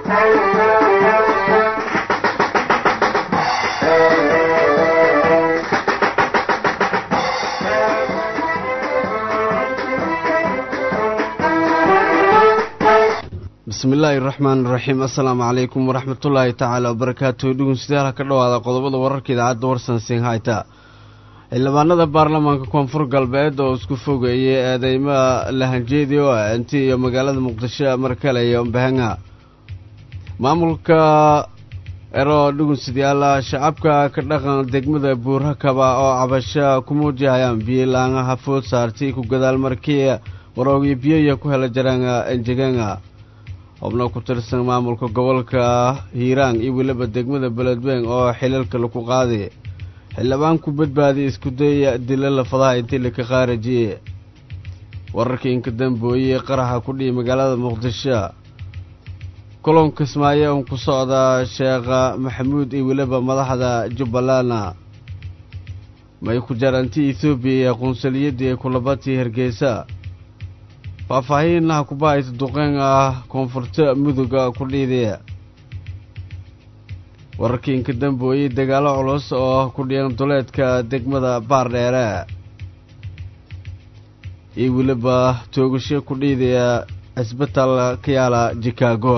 bismi illaahi raxmaan iraxiim assalaamu calaykum waraxmatullaahi tacaala wabarakaatuhu dhugunsidaala ka dhowaada qodobada wararka idaacadda warsan sinhayta xildhibaanada baarlamaanka koonfur galbeed oo isku fogeeyay eedeymaha lahanjeedi oo ah inti iyo magaalada muqdisho markale iyo mbahanga maamulka ero dhugunsidyaala shacabka ka dhaqan degmada buurhakaba oo cabasho ku muujihayaan biyilaangaha food saartay ku gadaal markii waroogiyo biyoya ku hela jaraanga enjeganga xubno ku tirsan maamulka gobolka hiiraan iyo weliba degmada beledweyn oo xilalka laku qaaday xildhibaan ku badbaadiya isku daya dila lafadaha intii laka qaarajiyey wararkii inka dambooyey qaraxa ku dhihi magaalada muqdisho kulan kismaayo un ku socda sheekha maxamuud iyo weliba madaxda jubbalandna may ku jaranti ethoobiya iyo qunsuliyadii kulabatii hargeysa faahfaahiinaha kubahaysa duqeyn ah koonfurta muduga ku dhiidaya wararkii inka dambooyey dagaalo culus oo ku dhiyan duleedka degmada baardheere iyo weliba toogasho ku dhiidaya cisbital ka yaala chicago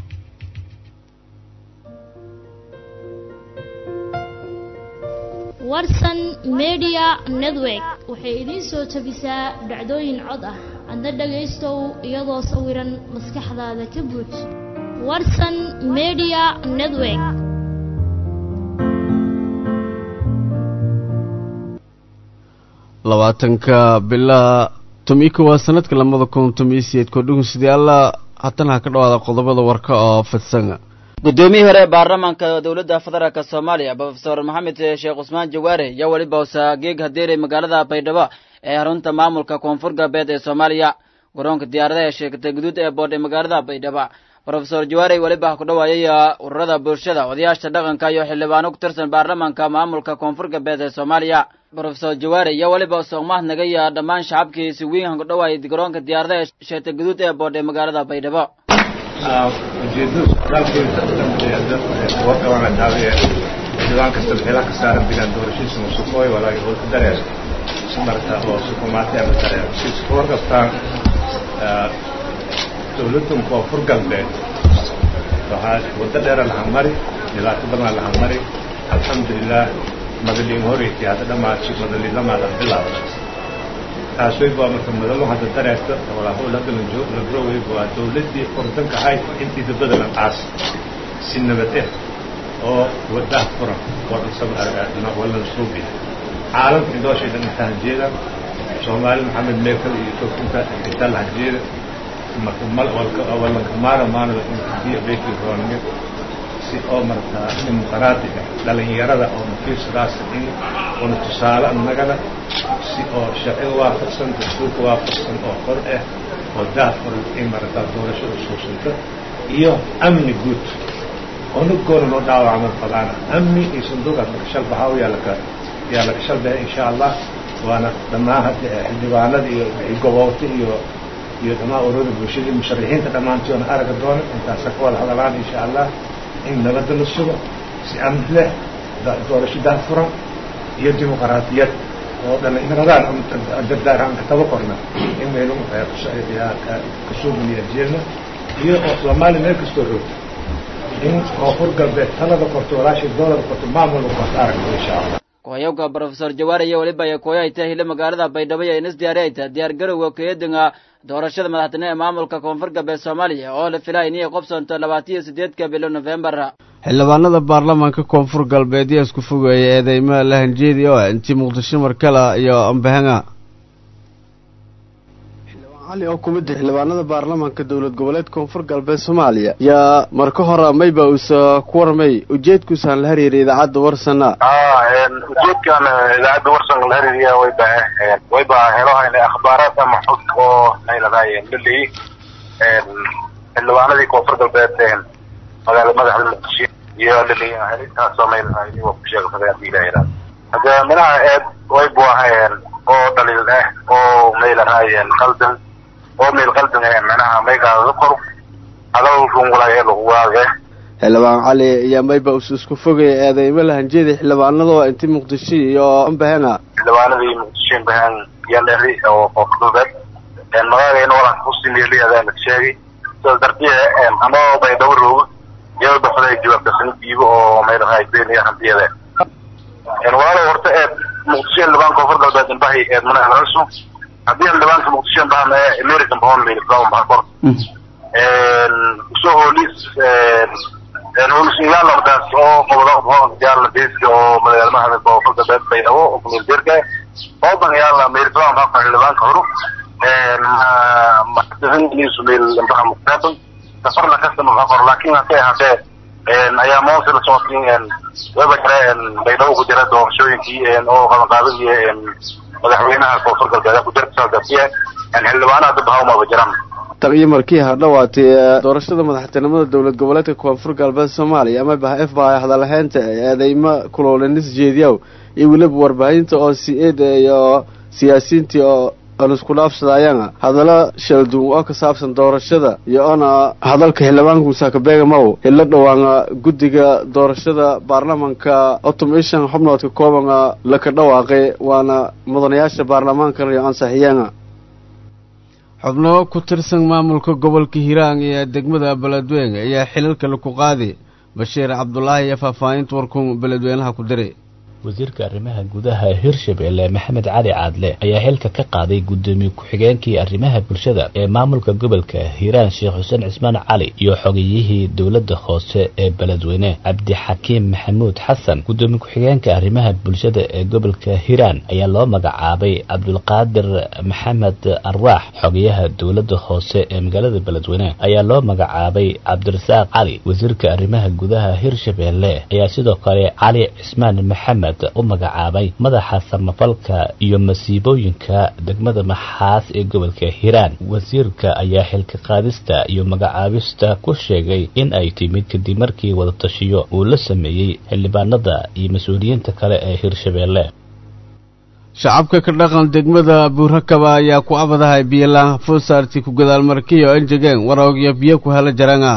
warsan media network waxay idiin soo tabisaa dhacdooyin cod ah adna dhagaystow iyadoo sawiran maskaxdaada ka buuj warsan media network labaatanka bilaa tomiko waa sanadka lamada kun tomiyo sideedkoo dhugunsidayaala haddana ha ka dhawaada qodobada warka oo fidsan guddoomiyihii hore baarlamaanka dowladda federaalk soomaaliya brofesor maxamed sheekh cusmaan jawaare yaa weliba hosaageeg hadeeray magaalada baydhabo ee xarunta maamulka koonfur galbeed ee soomaaliya garoonka diyaaradaha ee sheegtay guduud ee boodh ee magaalada baydhabo brofesor jawaare weliba ku dhawaayay ururada bulshada odayaasha dhaqanka iyo xildhibaano ku tirsan baarlamaanka maamulka koonfur galbeed ee soomaaliya brofesor jawaare yaa weliba soogmahad nagaya dhammaan shacabkii si weyn ku dhawaayay garoonka diyaaradaha ee sheegtay guduud ee boodh ee magaalada baydhabo ujeedadu socdaalkeeda ka dambeeya warka waana daawiye xildhibaan kasta meelaha ka saaran bilaan doorashiisa musukooy walaaga holka dareer si marka oo sukumaati ama dareer si war kastaan dowladdan koonfur galbeed waxaa waddo dheera lahan mari dhibaato badan lahan mari alxamdulilah madaliin horeyti hadda dhamaadsi madaliin lamaadan bilaabda taasway baa marka madalo hadda dareerta walaahol hadda lagroway waa dowladdii ordanka ahayd intii dabada la qaas si nabad eh oo wadaha furan walan suubi caalamka indooshay dhan inta hanjeeda soomaali maxamed meekal iyo tokinta inta la hanjeeda marka walanka maana maanada intiya beekii roonge si oo marka dimuqraadiga dhalinyarada oo mafiirsadaas in una tusaale annagana si oo sharciga waafaqsan dastuurka waafaqsan oo qor ah oo daahfuran in marata doorashada suusanta iyo amni guud onugoona noo dhaawacman fadaana amni iyo sanduuqaas marka shalbaxaaw yaa laka yaa laka shalbaha insha allah waana dhammaan hadda xildhibaanada iyo goboobta iyo iyo dhammaan ururada bulshadii musharixiinta dhammaantoona araga doona intaasa ka wada hadalaan insha allah in nabadda la sugo si amni leh doorasho daahfuran iyo dimuqraadiyad oo dhallinyaradaan dardaaraan ka taba qorna in maynu kasuugniya jeelna iyo oo soomaaliya meel kastoo roogta in koonfur galbeed talada qorto walaashay doolada qorto maamulka qorto aragto insha allah kuhayowka brofesor jawaare iyo weliba ay kooyo ay tahay hile magaalada baydhabo iyo inas diyaari ay tahay diyaar garowga keedinga doorashada madaxtine ee maamulka koonfur galbeed soomaaliya oo la filaya inay qobsanto labaatan iyo sideedka bilo nofembar xildhibaanada baarlamaanka koonfur galbeed yaa isku fogeeyay eedeymaha lahanjeedi oo ah intii muqdisho markala iyo ambahanga cali oo kumid ah xildhibaanada baarlamaanka dowlad goboleed koonfur galbeed soomaaliya yaa marka hore mayba uusa ku warmay ujeedkuusaan la hariiray idaacadda warsana ujeedkan idaacadda warsan la hariiriya wayba wayba helohayna akhbaaraad ama xog oo mayladahay laleey xildhibaanadii koonfur galbeed magaalada madaxda muqdisho iyo laleey helintaasoo mayladahay waa ku sheegsaday hadii la yidhahdo hadee minaha eed waybu ahayeen oo dhaliil ah oo mayladahay qaldan oo meel qaldan ah manaha maygaada qor hadal rungulay ee lagu waage xildhibaan cali ayaa mayba us isku fogaya eedeymo lahanjeeda xildhibaanadoo inti muqdisho iyo ambahena xildhibaanadii muqdisho bahan yandheri oo koonfurbeed magaalagayna walanka kusimeeliyadaan sheegay sidaas dartiye anoo baydhabo roogo iyadoo baxday jawaabtasani diibo oo maylahay beeniya hantiyada walaalo horta eed muqdisho xildhibaan koonfur galbeed imbahi eed mana helasu haddii xildhibaanka muqdisho imbaha mee american bahon mayl bahakor usoo hoolis hoolisiyaaladaas oo qobado yaala deeska oo magaalmaha koonfur galbeed baydhabo oo kumeel deerka oodan yaala meelfaan baa xildhibaanka horu meel imbaha muqtaabay safarna kasta mafaqor laakiin hadday ahaatee ayaa moose la socotin waba jira baydhabo ku jira doorashooyinkii oo qabanqaabadii madaxweynaha koonfur galbeed ku jirta saas dartiye xildhibaanaha dib hawmaba jiraan tan iyo markii hadhawaatay doorashada madaxtinimada dowlad goboleedka koonfur galbeed soomaaliya ama bah f ba hadalaheynta eedeymo kuloolenis jeediyaw iyo weliba warbaahinta oo si-eeda iyo siyaasiyiintii oo aan isku dhaafsadayana hadallo shalduun oo ka saabsan doorashada iyo oona hadalka xildhibaanka musaakabeegamaw hilo dhawaana guddiga doorashada baarlamanka otom ishan xubnoodka koobana laka dhawaaqay waana mudanayaasha baarlamaankana iyo ansaxiyeena xubno ku tirsan maamulka gobolka hiiraan ee degmada beledweyne ayaa xilalka laku qaaday bashiir cabdulaahi iyo faahfaahinta warkun beledweynaha ku diray wasiirka arrimaha gudaha hirshabelle maxamed cali caadle ayaa xilka ka qaaday guddoomiye ku-xigeenkii arrimaha bulshada ee maamulka gobolka hiiraan sheekh xuseen cismaan cali iyo xogiyihii dowladda hoose ee beledweyne cabdixakiim maxamuud xasan guddoomiye ku-xigeenka arrimaha bulshada ee gobolka hiiraan ayaa loo magacaabay cabdulqaadir maxamed arwaax xogayaha dowladda hoose ee magaalada beledweyne ayaa loo magacaabay cabdirasaaq cali wasiirka arrimaha gudaha hirshabelle ayaa sidoo kale cali cismaan maxamed u magacaabay madaxa samafalka iyo masiibooyinka degmada maxaas ee gobolka hiiraan wasiirka ayaa xilka qaadista iyo magacaabista ku sheegay in ay timid kadib markii wadatashiyo uu la sameeyey xildhibaanada iyo mas-uuliyiinta kale ee hirshabelle shacabka ka dhaqan degmada buurakaba ayaa ku abadahay biyolaan fosaarti ku gadaalmarkiyo enjegeen waroogyo biyo ku hela jaranga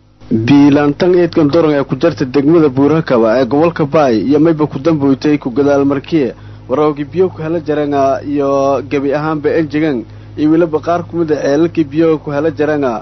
biilaantan eedkan doran ee ku jarta degmada buurakaba ee gobolka baay iyo mayba ku damboytay ku gadaalmarkiye waroogi biyo ku hela jaranga iyo gebi ahaanba enjegan iyo weliba qaar kumid a ceelalkii biyoga ku hela jaranga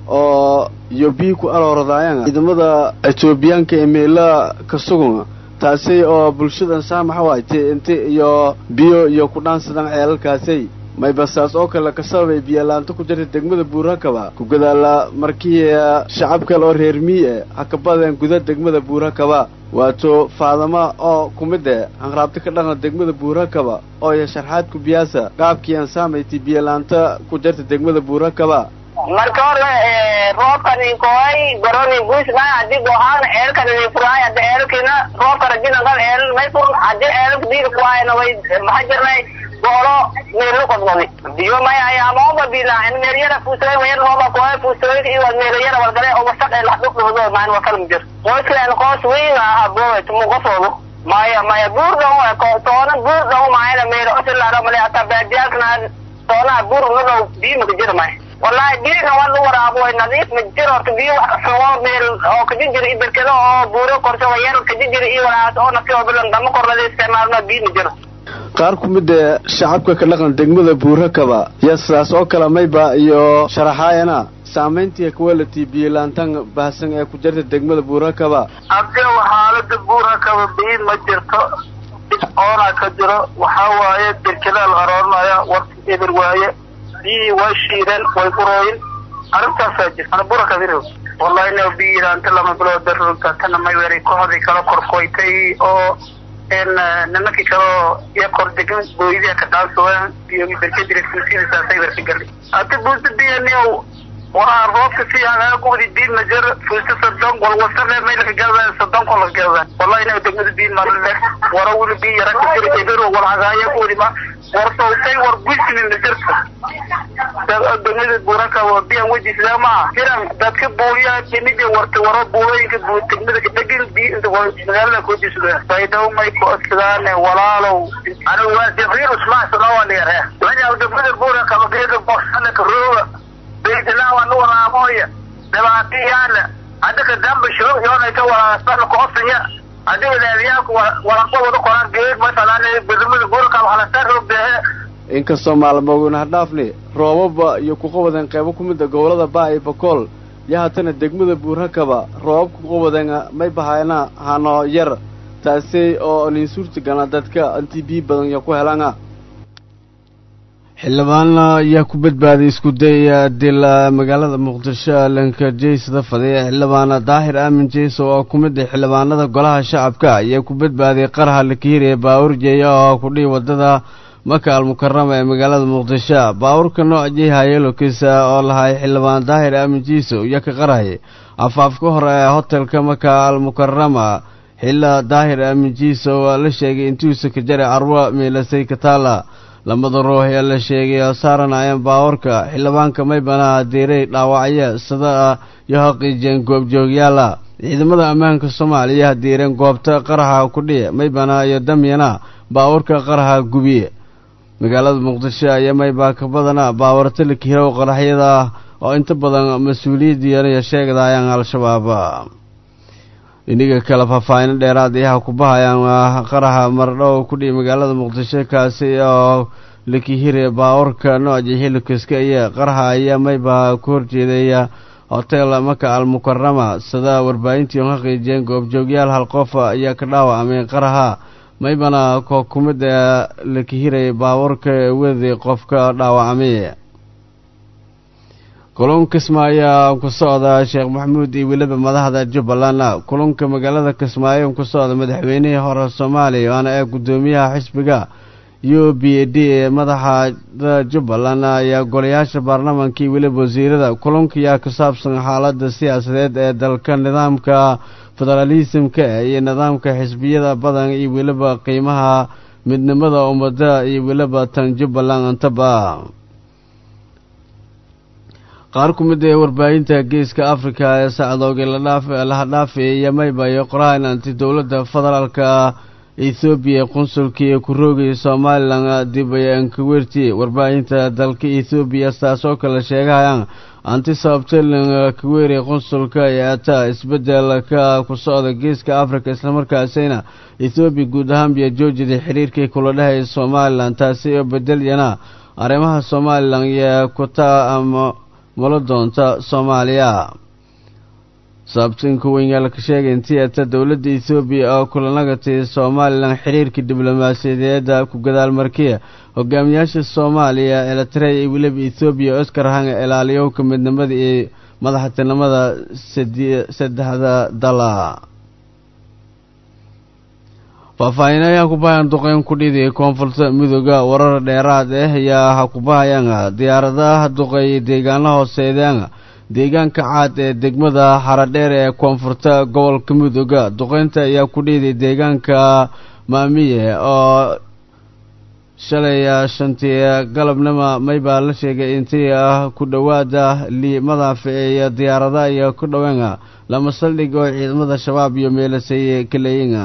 oo iyo biyi ku alooradayanga ciidamada etoobiyaanka ee meela ka sugan taasi oo bulshadan saamaxa waaytay inti iyo biyo iyo ku dhaansadan ceelalkaasay maybasaas oo kale ka sababay biyalaanta ku jirta degmada buurakaba ku gadaala markii shacab kale oo reer mii e hakabadeen guda degmada buurakaba waato faadama oo ku mid e hanraabta ka dhaqan degmada buurakaba oo iyo sharxaad ku biyaasa qaabkii aan saamayti biyalaanta ku jirta degmada buurakaba marka hore roobkani koy goroni guusma hadii gohaan eelkani furaay hadda eelkina roobka rajina qal eel may fur hadii eelka diir kuwaayna way maxaa jirnay goolo meelo qodqodi biyo may ayaamoba bila in meelyara fuusooy wayan rooba koy fuusooy iyo meelyara walgale oo wasaq ee laxduq dhawdo maan wa kala mujir qoysleen qoys weyn ah booy tumu qofoodu maya maya buur dhow toona buur dhow maayna meelo osilaaro male hataa baadiyaalkana toonaha buur nadhow biyo maka jira maya wallahi biyaha waa la waraabo way nadiif ma jiro horta biyo xumo meel oo kajijira iyo berkado oo buuro korso wayar kajijira iyo walaas oo nafsi oo bilan dama korlada isticmaalno biyo ma jiro qaar ku mid ee shacabka ka dhaqan degmada buurakaba iyo sidaas oo kale mayba iyo sharaxaayana saamayntii quality biyolaantan baahsan ee ku jirta degmada buurakaba abdee xaalada buurakaba biyo ma jirto oona ka jiro waxaa waaye berkadaa la aroorinaya warka eber waaye biyihii way shiideen way urooyin arrintaasaa jirta burakabiro wallahi na biyiraanta lama bilood darunta tana may weray kooxdii kala korkoytay oo n nimankii kaleo iyo kor degan booyadiha ka dhaansadeen iyo berkadira fuusidisaasay berka galay hada buusa biyaniyow waa roobka si aan gubdi biin ma jir fuusa sodon wal wasaqe maylka galda sodon kola galda wallahi na degmada biin marle wara wili biin yara ka jira ebero wal hagaaya ku wadi ma war sawtay war guismi ma jirto degmada buraka waa biyan wejisla ma jiran dadka buuliya timida warta wara buulooyinka buu degmada ka dhegin bi inta magaalada ku jisda baydaw may ku asgaane walaalow anigu waa jibriil usmaan sanawaliyare wajaa degmada buraka mageeda boosana ka rooga beydilaa waa nu waraamoya dhibaato yaala hadika damba shoog yoonayka walaasana koosanya adiga leebiyaanku walanka wada qoraan geed masalan gudumada gurka waxlasaan roogdehe inkastoo maalmooguna hadhaafni roobaba iyo kuqawadeen qeybo ku mida gobolada baa iyo bakool iyo haatana degmada buurhakaba roobab kuqawadeen may bahaena hano yar taasi oo nin suurtagana dadka intii biyi badan iyo ku helana xildhibaana ayaa ku badbaaday isku daya dil magaalada muqdisho lanka jeysada fadhiya xildhibaana daahir aamin jeyso oo ku mid ah xildhibaanada golaha shacabka ayaa ku badbaaday qarha lakihiriya baawur jeeya oo kudhihi wadada maka almukarama ee magaalada muqdisho baawurka nooc jeyhayelokisa oo lahay xildhibaan daahir aamin jeyso iyo ka qarhay afaafka hore ee hotelka maka almukarama xilla daahir aamin jeyso oo la sheegay intuusa ka jara carwo meelasay kataala lamada ruux ee la sheegay oo saaranayeen baawarka xildhibaanka maybanaha diiray dhaawacyo sida iyo haqiijeen goobjoogyaala ciidamada ammaanka soomaaliya diireen goobta qaraxa kudhici maybana iyo damyana baawarka qaraxa gubiye magaalada muqdisho ayaa maybaa ka badana baawarta la kihirow qaraxyada oo inta badan mas-uuliyaddiiya sheegdayaan al-shabaab iniga kale faahfaahino dheeraad iyaha ku bahayaan qaraxa mardhow kudhihi magaalada muqdisho kaasi oo lakihire baawarka nooca hilibkaska iyo qaraxa ayaa maybaa ku horjeedaya hotel maka almukarama sida warbaahintii on haqiijiyeen goobjoogyaal hal qof ayaa ka dhaawacmay qaraxa maybana koo ku mid a lakihiray baawarka wedi qofka dhaawacmay kulun kismaayo ku socda sheekh maxamuud iyo weliba madaxda jubbaland kulunka magaalada kismaayo ku socda madaxweynihii hore soomaaliya waana ee guddoomiyaha xisbiga u b d ee madaxda jubbaland ayaa golayaasha baarlamaanka iyo weliba wasiirada kulunkayaa ku saabsan xaalada siyaasadeed ee dalka nidaamka federaalisimka iyo nidaamka xisbiyada badan iyo weliba qiimaha midnimada ummadda iyo weliba tan jubbaland antaba qaar ku mid ee warbaahinta geeska afrika ee sacdooga laha dhaafay iyo mayba iyo qorahan anti dowladda federaalka ethoobiya qunsulkii ku roogaya somalilan dib ankawerti warbaahinta dalka ethoobiya saas oo kale sheegahayaan anti sababtelan kaweeri qunsulka ee ata isbedelka ku socda geeska afrika islamarkaasina ethoobiya guud ahaanbiya joojida xiriirkii kula dhehaya somalilan taasi oo bedelyana arrimaha somalilan iyo kuta ama mula doonta soomaaliya sababtinka weynyaal ka sheegay intii ata dowladda ethoobiya oo kulanagatay somalilan xiriirka diblomaasiyadeeda ku gadaal markiya hogaamiyaasha soomaaliya eritrea iyo weliba ethoobiya oscar hanga ilaaliyowka midnimada iyo madaxtinimada saddexda dala faahfaahiinayaa ku bahayaan duqeyn ku dhidii koonfurta midooda warar dheeraad ah ayaa ha ku bahayaan diyaaradaha duqeeyay deegaana hooseedeen deegaanka caad ee degmada xaradheer ee koonfurta gobolka midooda duqeynta ayaa ku dhiiday deegaanka maamiye oo shalay shantii galabnimo maybaa la sheegay intii ah ku dhowaada lii madaafe iyo diyaarada iyo ku dhoween lama saldhig oo ciidamada shabaab iyo meelasay kaleeyin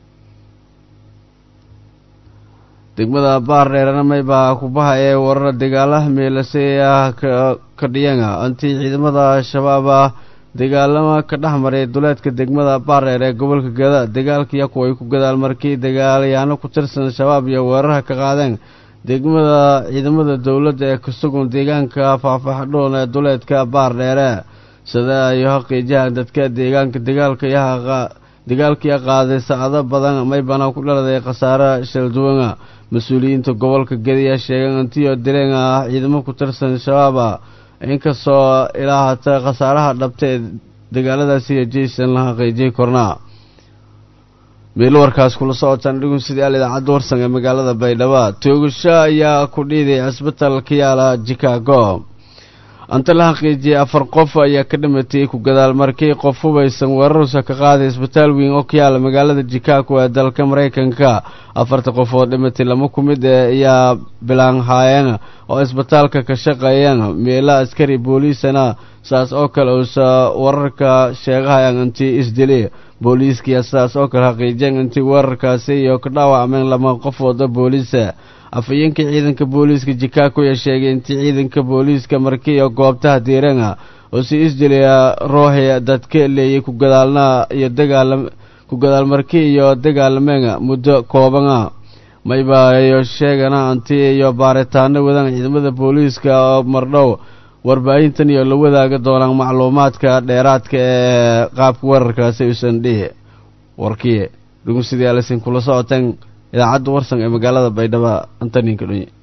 degmada baardheerana maybaa ku bahayee warar dagaalaha meelasay ah ka dhiyana intii ciidamada shabaaba dagaalama ka dhex maray duleedka degmada baardheer ee gobolka gada dagaalkiiya kuway ku gadaal markii dagaalyaano ku tirsan shabaab iyo weerarha ka qaadeen degmada ciidamada dowladda ee ka sugan deegaanka faahfaaxdhoon ee duleedka baardheere sida ay haqiijahan dadka deegaanka dagaalka yaha dagaalkii qaaday saacado badan maybana ku dhaladay khasaare shalduwana mas-uuliyiinta gobolka gediya sheegeen intii oo dileen ah ciidamo ku tirsan shabaaba inkastoo ilaa hata khasaaraha dhabta ee dagaaladaasi iyo jaysan la xaqiijiyay kornaa meelo warkaas kula socotaan dhigun sidii al idaacadda warsan ee magaalada baydhabo toogasho ayaa ku dhiiday cisbital ka yaala chicago anta la xaqiijiyay afar qof ayaa ka dhimatay ku gadaal markii qof hubaysan weerarsa ka qaaday isbitaal weyn oo ka yaala magaalada chicago ee dalka maraykanka afarta qof oo dhimatay lama ku mid ee ayaa bilaanhaayeen oo isbitaalka ka shaqeeyeen meela askari booliisana saas oo kale uusa wararka sheegahayaan intii isdili booliiskiya sidaas oo kale xaqiijiyeen intii weerarkaasi iyo ka dhaawacmeen lama qof wada booliisa afhayeenka ciidanka booliiska chicago ayaa sheegay intii ciidanka booliiska markiiyo goobtaha diirana oo si isjiliya rooxi dadka leeyay ku gadaalna iyo dagaalam ku gadaalmarki iyo dagaalamenga muddo kooban ah mayba iyo sheegana anti iyo baaritaano wadaan ciidamada booliiska oo mardhow warbaahintan iyo la wadaaga doonaan macluumaadka dheeraadka ee qaabka weerarkaasi usan dhihi warkii dhugumsidii alisin kula socoteen idaacadda warsan ee magaalada baydhabo antaninka dhunye